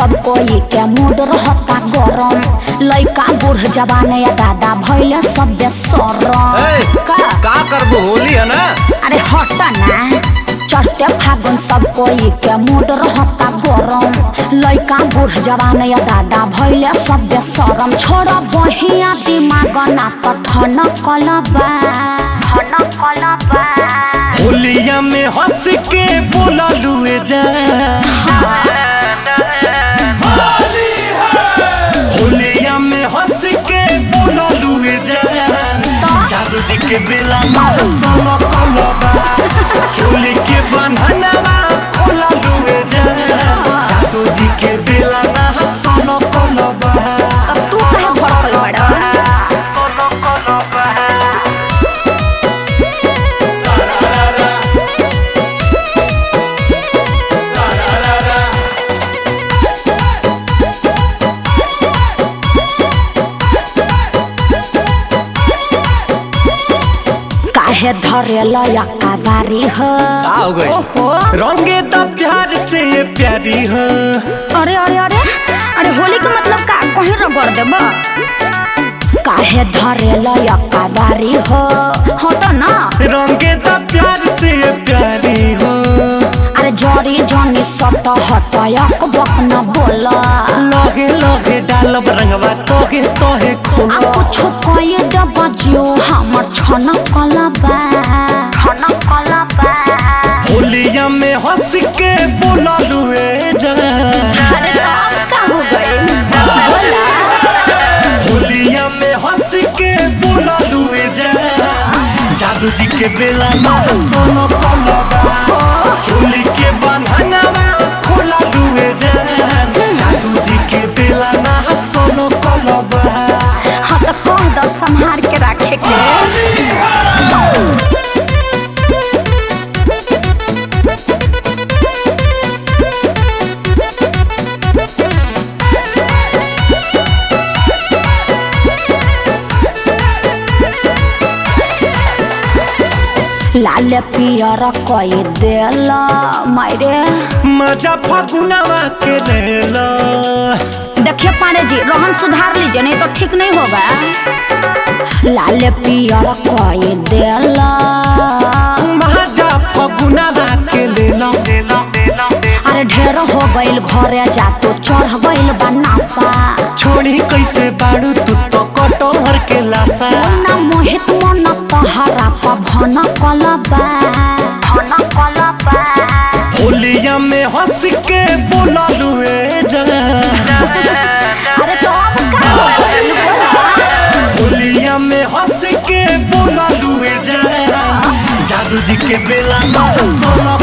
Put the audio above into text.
सब कोई के मूड रहता गरम लइका बूढ़ जवान या दादा भैले सब बेसरम ए, का का करबो होली है ना अरे हट ना चढ़ते फागुन सब कोई के मूड रहता गरम लइका बूढ़ जवान या दादा भैले सब बेसरम छोड़ बहिया दिमाग ना त ठन कलबा ठन कलबा होलिया में हंस के बोला लुए जा होलिया में हंस के बोला लुए जा जादू जी के बेला मार सोनो कोलबा चोली के बंधनवा खोला लुए जा जादू जी के बेला ना सोनो कोलबा अब तू कहे भड़कल बड़ा सोनो कोलबा काहे धरे लयका बारी हो का हो गई? ओहो रंगे द प्यार से ये प्यारी हो अरे अरे अरे अरे होली के मतलब का कहीं रगड़ देब काहे धरे लयका बारी हो हो तो ना रंगे द प्यार से ये प्यारी हो अरे जरी जनी सट हटयक बक न बोला लगे लगे डालब रंगवा तोगे तोहे आ खोला कुछ कहे देब जियो हमर छन कलबा छन कलबा होलिया में हंस के बोला लुए जा अरे तो अब का हो गई बोला होलिया में हंस के बोला लुए जा जादू जी के बेला मार सोनो कोलबा चोली के बंधनवा खोला लुए जा जादू जी के बेला ना सोनो कोलबा हाँ तो कह दो संहार के रखे के लाल पियर कई देल मायरे मजा फगुनवा के लेला देखिए पांडे जी रोहन सुधार लीजिए नहीं तो ठीक नहीं होगा लाल पियर कई देल मजा फगुनवा के लेला अरे ढेर हो गइल घरे जा तो चढ़ गइल बनासा छोड़ी कैसे बाड़ू तू तो कटोहर के लासा ना मोहित मन तहरा पभन कलबा भन कलबा होलिया में हंस के बोला लुए जा अरे तो अब का होइल बोला होलिया में हंस के बोला लुए जा जादू जी के बेला ना सोना